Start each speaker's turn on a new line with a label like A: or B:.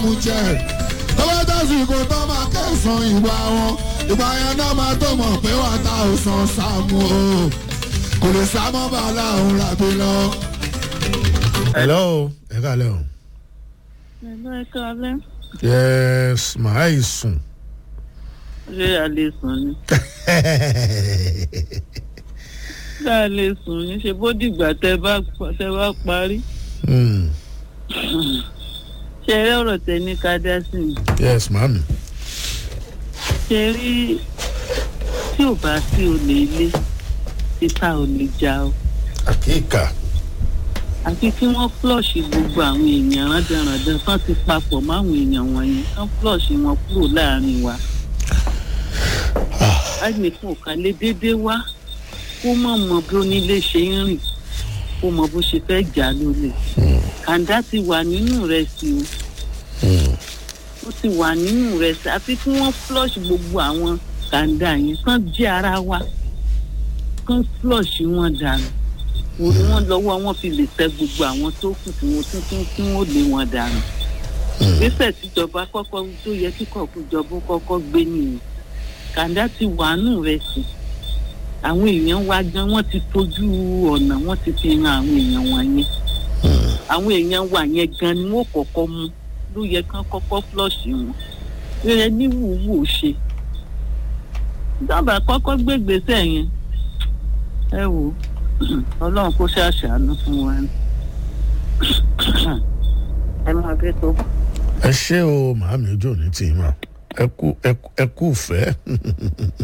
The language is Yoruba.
A: jẹ tọ́wọ́ tásìkò tó máa kẹsàn-án ìwà wọn ìgbà yẹn náà máa tó mọ̀ pé wà tá ò san sáàmù o kò lè sá mọ́ bàálà òun làbí lọ.
B: hello ẹ kàlẹ́ o.
C: Ẹ̀lọ́ ẹ̀ka alẹ́.
B: yes màá yìí sùn.
C: Ṣé a lè sùn ni? Ṣé a lè sùn ni? Ṣé bó dìgbà tẹ bá tẹ bá parí?
B: Hmm,
C: Ṣé eré ọ̀rọ̀ tẹ ní ká dá sí ni?
B: yes màámi.
C: Ṣé rí tí ò bá sí olè ilé títà ò lè jà o?
B: àkíkà.
C: Àfi kí wọ́n flọ́ọ̀ṣì gbogbo àwọn èèyàn rándanrandan tán ti papọ̀ máwọn èèyàn wọ̀nyí kán flọ́ọ̀ṣì wọn kúrò láàrin wa. Ẹnìkan ò kàn lè déédéé wá kó mọ̀ mọ bí onílé ṣe ń rìn kó mọ bó ṣe fẹ́ jà lólè. Kàńdá ti wà nínú rẹ̀ sí o.
B: Hmm,
C: ó ti wà nínú rẹ̀ sí àfi kí wọ́n flush gbogbo àwọn kàńdà yẹn kán jẹ́ ara wa kán flush wọn dànù orí wọn lọ́wọ́ wọn fi lè tẹ gbogbo àwọn tó kù tí wọ́n tún tún kí wọ́n lé wọn dànù. ìgbésẹ̀ tíjọba kọ́kọ́ tó yẹ kí kọ̀ọ̀kújọba kọ́kọ́ gbé nìyẹn kàńdá ti wà nínú rẹ̀ sí àwọn èèyàn wa gan wọ́n ti fojú ọ̀nà wọ́n ti fi hàn àwọn èèyàn wọ̀nyẹn àwọn èèyàn wa yẹn gan ni wọ́n kọ́kọ́ mú ló yẹ kán kọ́kọ́ flọ́ọ̀ṣì wọn rere ní wùwù ṣe dábàá kọ́kọ́ gbégbèsè yẹn ẹ wò ọlọ́run kó ṣàṣàánú fún wa ni ẹ máa bẹ tó.
B: ẹ ṣé o màámi ojú ò ní tì í mà ẹ kú ẹ kú ẹ kú fẹ́.